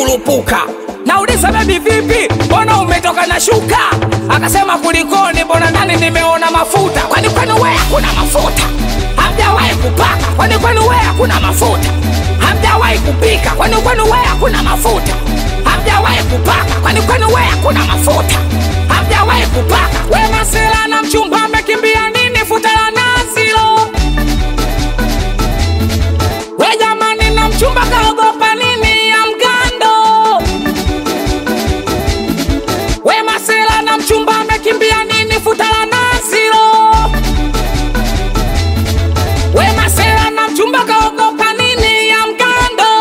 kurupuka nauliza bebi vipi mbona umetoka na shuka akasema kulikoni mbona ndani nimeona mafuta kwani kwani we hakuna mafuta hamjawahi kupaka kwani kwani we hakuna mafuta hamjawahi kupika kwani kwani we hakuna mafuta hamjawahi kupaka kwani kwani we hakuna mafuta hamjawahi kupaka we masela na mchumba amekimbia nini futa la nazilo we jamani na mchumba kaogopa nini ya mgando we masela na mchumba amekimbia nini futa la nazilo we masela na mchumba kaogopa nini ya mgando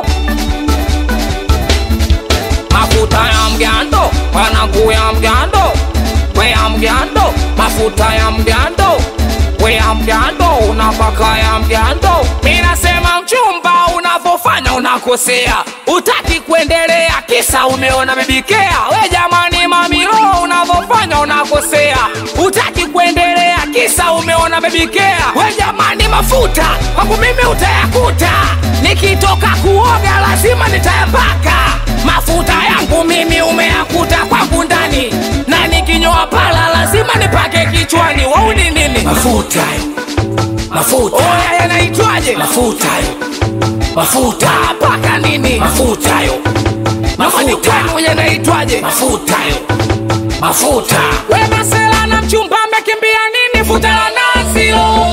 mafuta ya mgando wanangu ya mgando we ya mgando mafuta ya mgando we ya mgando unapaka ya mgando minasema mchumba unavyofanya unakosea utaki kuendelea kisa umeona bebikea we jamani mamilo unavyofanya unakosea utaki kuendelea kisa umeona bebikea we jamani mafuta kwangu mimi utayakuta nikitoka kuoga lazima nitayapaka mafuta yangu mimi umeyakuta kwangu ndani na nikinyoa pala lazima nipake kichwani wauni nini mafuta mafuta oya yanaitwaje mafuta mafuta paka nini mafuta yo mafani mafuta kwenu yanaitwaje mafuta yo mafuta we masela na mchumba amekimbia nini futa la nazio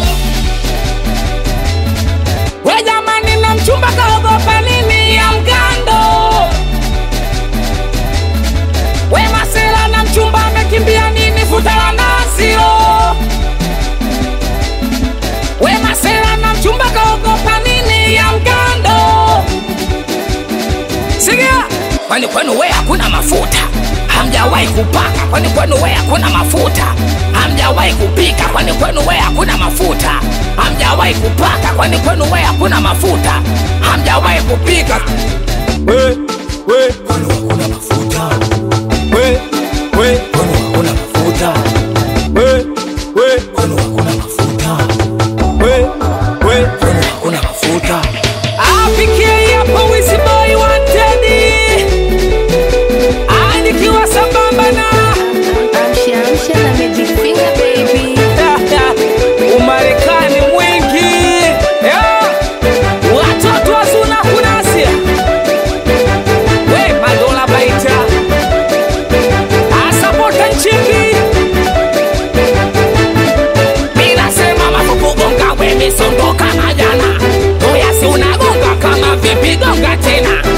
we jamani na mchumba kaogopa nini ya mgando we masela na mchumba amekimbia nini futa la nazio we masela na mchumba kaogopa nini ya mgando sikia kwani kwenu we hakuna mafuta hamjawahi kupaka kwani kwenu we hakuna mafuta hamjawahi kupika kwani kwenu we hakuna mafuta hamjawahi kupaka kwani kwenu we hakuna mafuta hamjawahi kupika we, we, kwani hakuna mafuta we, we, kwani hakuna mafuta we, we, kwani hakuna mafuta we, we. kwani hakuna mafuta afikie hapo wisiboi wantedi anikiwa sambamba na Amsha amsha na Magic Finger baby. umarekani mwingi Yeah. watoto wazuna kunasia we madola baita asapota nchimbi minasema mafukugonga we misondoka majana oyasi unagonga kama vipi gonga tena